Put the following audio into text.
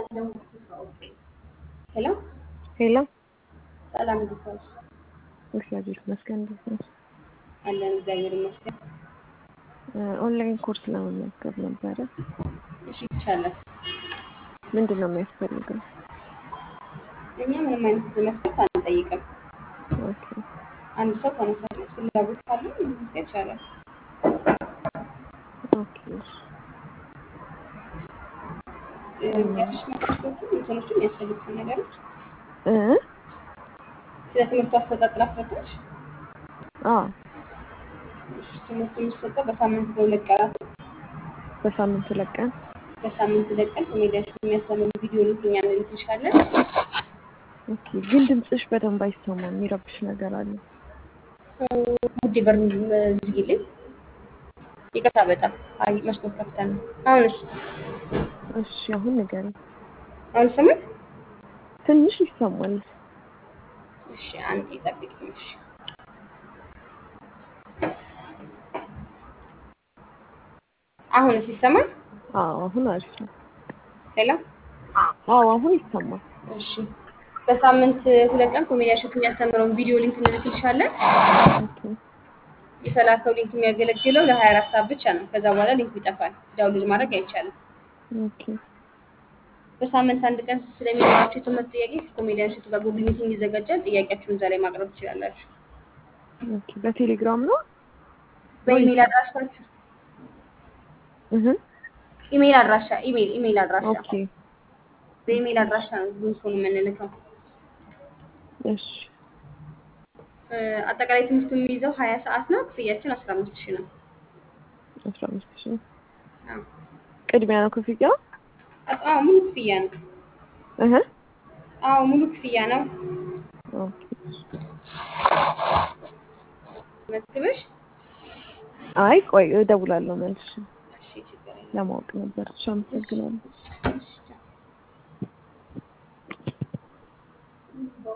ሄሎ ሄሎ ሰላም እንዴት ዋልሽ? እግዚአብሔር ይመስገን። እንዴት ነሽ? አለን እግዚአብሔር ይመስገን። ኦንላይን ኮርስ ለመመዝገብ ነበረ። እሺ ይቻላል። ምንድን ነው የሚያስፈልገው? እኛ ምንም አይነት መስፈርት አንጠይቅም። ኦኬ አንድ ሰው ተነሳሽነት ፍላጎት ካለው መመዝገብ ይቻላል። ኦኬ እሺ። ያሽ መስፈርቶቹን እንትኖቹን የሚያስፈልጉትን ነገሮች እ ስለ ትምህርቱ አሰጣጥ ላስረዳሽ። አዎ እሺ፣ ትምህርቱ የሚሰጠው በሳምንት በሁለት ቀናት ነው። በሳምንት ሁለት ቀን። በሳምንት ሁለት ቀን ኮሜዲያችን የሚያስተምሩ ቪዲዮ ሊንክ እኛ እንልክልሻለን። ኦኬ ግን ድምፅሽ በደንብ አይሰማም፣ የሚረብሽ ነገር አለ። ውድ በር ዝጊልኝ። ይቅርታ በጣም አይ መስኮት ከፍተን ነው። አሁንስ እሺ አሁን ንገሪኝ። አሁን ስምን ትንሽ ይሰማል። እሺ አንዴ ጠብቂኝ። እሺ አሁንስ ይሰማል? አዎ አሁን አሪፍ ነው። ሄሎ አዎ አሁን ይሰማል። እሺ በሳምንት ሁለት ቀን ኮሜዲያችን የሚያስተምረውን ቪዲዮ ሊንክ እንልክልሻለን። ኦኬ የተላከው ሊንክ የሚያገለግለው ለ24 ሰዓት ብቻ ነው። ከዛ በኋላ ሊንኩ ይጠፋል። ዳውንሎድ ማድረግ አይቻልም። ኦኬ በሳምንት አንድ ቀን ስለሚኖራቸው የትምህርት ጥያቄ ከኮሜዲያን ሽቱ ጋር ጉግል ሚቲንግ ይዘጋጃል። ጥያቄያችሁን እዛ ላይ ማቅረብ ትችላላችሁ። ኦኬ በቴሌግራም ነው? በኢሜይል አድራሻችሁ እህ ኢሜይል አድራሻ ኢሜይል ኢሜይል አድራሻ ኦኬ በኢሜይል አድራሻ ነው ሊንኩን የምንልከው። እሺ እ፣ አጠቃላይ ትምህርቱ የሚይዘው ሀያ ሰዓት ነው። ክፍያችን አስራ አምስት ሺህ ነው። አስራ አምስት ሺህ አዎ ቅድሚያ ነው ክፍያው? አዎ፣ ሙሉ ክፍያ ነው። እህ አዎ ሙሉ ክፍያ ነው። ኦኬ መዝግበሽ አይ ቆይ እደውላለሁ መልሼ እሺ፣ ችግር የለም። ለማወቅ ነበር። እሺ አመሰግናለሁ። እሺ